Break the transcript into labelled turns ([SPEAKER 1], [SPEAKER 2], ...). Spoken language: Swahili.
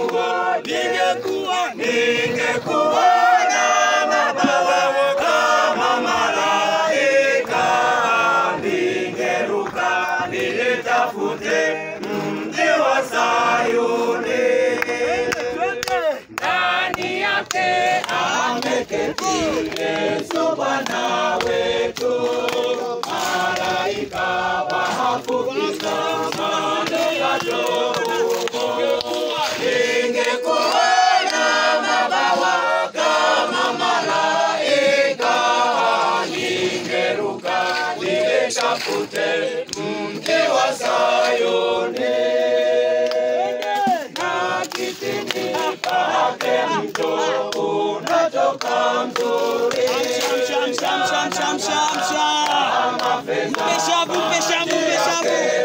[SPEAKER 1] ningekuwa ningekuwa ningekuwa na mabawa kama malaika ningeruka nilitafute mji wa Sayuni ndani yake ameketi Yesu Bwana wetu, malaika wahafukiza manukato ningekuwa na mabawa kama malaika, ningeruka nilitafute mji wa Sayuni na kitini pake mto unatoka mzuri
[SPEAKER 2] Sham, sham, sham, sham, sham, sham.
[SPEAKER 1] kama fedha
[SPEAKER 2] Mpe shavu, mpe shavu, mpe shavu.